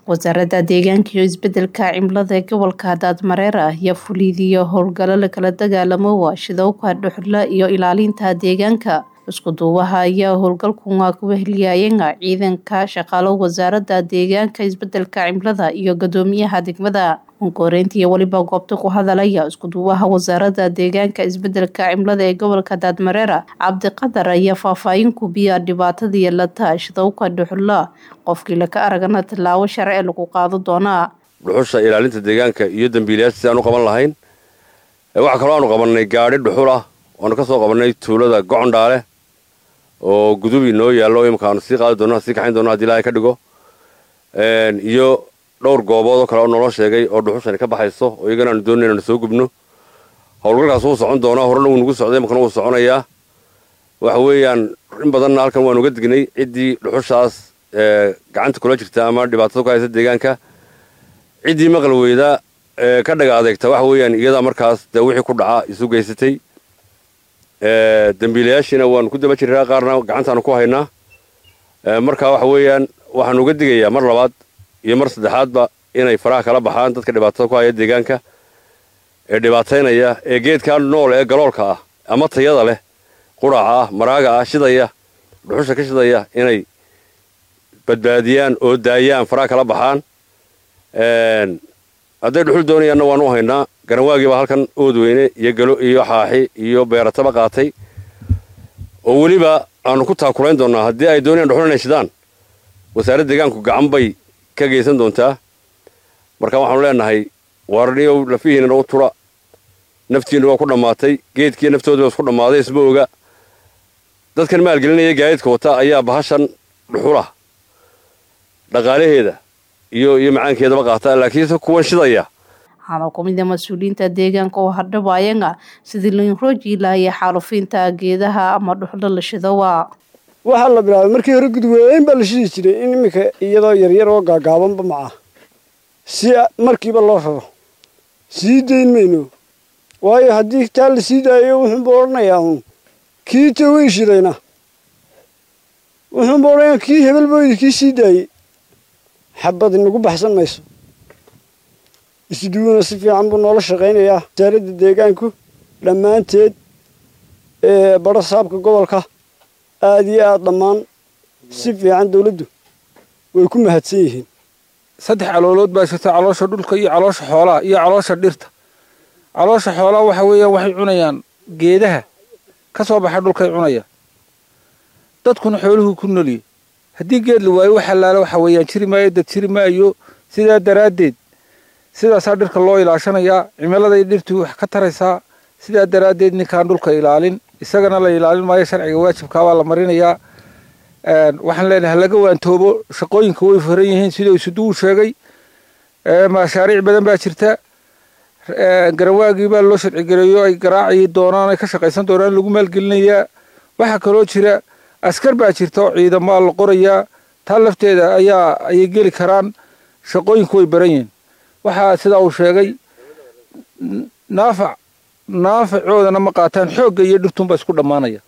wasaaradda deegaanka iyo isbedelka cimilada ee gobolka daadmareer ayaa fulidiyo howlgalo lakala dagaalamo waashidowka dhuxula iyo ilaalinta deegaanka iskuduubaha ayaa howlgalkunga kuweheliyayenga ciidanka shaqaalo wasaaradda deegaanka isbedelka cimilada iyo gadoomiyaha degmada onkoreyntiiyo weliba goobta ku hadalaya iskuduubaha wasaaradda deegaanka isbedelka cimilada ee gobolka daadmareera cabdiqadar ayaa faahfaahin kubiya dhibaatada yeelata shidowka dhuxula qofkii laka aragana tallaabo sharci lagu qaado doonaa dhuxusha ilaalinta deegaanka iyo dambiilayaasha si aan u qaban lahayn waxaa kaloo aanu qabannay gaadhi dhuxul ah oanu ka soo qabannay tuulada gocondhaale oo gudubi noo yaallo imika aanu sii qaadi doonno sii kaxayn doonno hadii ilaahay ka dhigo iyo dhowr goobood oo kale oo naloo sheegay oo dhuxushani ka baxayso oo iyagana aanu doonay inaanu soo gubno howlgalkaas wuu socon doonaa horena wuu nagu socday imakana wuu soconayaa waxa weeyaan in badanna halkan waanu uga dignay ciddii dhuxushaas gacanta kula jirta ama dhibaatada ku haysa deegaanka ciddii maqal weyda ka dhaga adeegta waxa weeyaan iyadaa markaas dee wixii ku dhaca isu geysatay dambiilayaashiina waanu ku daba jiraa qaarna gacantaanu ku haynaa marka waxa weeyaan waxaanu uga digayaa mar labaad iyo mar saddexaadba inay faraha kala baxaan dadka dhibaatada ku haya deegaanka ee dhibaataynaya ee geedkaa nool ee galoolka ah ama tayada leh quraca ah maraaga ah shidaya dhuxusha ka shidaya inay badbaadiyaan oo daayaan faraha kala baxaan hadday dhuxul doonayaanna waanu u haynaa garanwaagii baa halkan oodweyne iyo galo iyo xaaxi iyo beerataba qaatay oo weliba aanu ku taakulayn doonnaa haddii ay doonayaan dhuxul inay shidaan wasaaradda deegaanku gacan bay ka geysan doontaa marka waxaanu leenahay waarniyow lafihiinana u tudha naftiinna waa ku dhammaatay geedkii naftoodaba isku dhammaaday isma oga dadkan maalgelinaya gaadiidka wata ayaa bahashan dhuxulah dhaqaalaheeda iyo iyo macaankeedaba qaata laakiinse kuwan shidaya waxaana ku mid a mas-uuliyiinta deegaanka oo hadhabaayanga sidii lainrooji laaya xaalufiinta geedaha ama dhuxlo la shidowa waxaa la bilaabay markii hore gudweyn baa la shidi jiray in iminka iyadoo yaryar oo gaagaabanba maca si markiiba loo raro sii dayn mayno waayo haddii taa la sii daayo wuxuunba odhanayaa uun kii tawey shidayna wuxuunba odhanayaa kii hebelbooydi kii sii daayey xabad inagu baxsan mayso isduuna si fiican buu noola shaqaynayaa wasaaradda deegaanku dhammaanteed ee badho saabka gobolka aada iyo aada dhammaan si fiican dawladdu way ku mahadsan yihiin saddex caloolood baa jirta caloosha dhulka iyo caloosha xoolaha iyo caloosha dhirta caloosha xoolaha waxa weeyaan waxay cunayaan geedaha ka soo baxa dhulkay cunayaan dadkuna xooluhu ku noliyey haddii geed la waayo wax allaale waxa weeyaan jiri maayo dad jiri maayo sidaa daraaddeed sidaasaa dhirka loo ilaashanayaa cimiladay dhirtu wax ka taraysaa sidaa daraaddeed ninkaan dhulka ilaalin isagana la ilaalin maayo sharciga waajibkaabaa la marinayaa waxaan leenahay halaga waantoobo shaqooyinka way furan yihiin siduu isuduwu sheegay mashaariic badan baa jirta garanwaagii baa loo sharcigareeyo ay garaaci doonaan ay ka shaqaysan doonaan lagu maalgelinayaa waxaa kaloo jira askar baa jirta oo ciidamaa la qorayaa taa lafteeda ayaa ayay geli karaan shaqooyinku way baran yihiin waxaa sidaa uu sheegay naafac naafacoodana ma qaataan xoogga iyo dhirtuunbaa isku dhammaanaya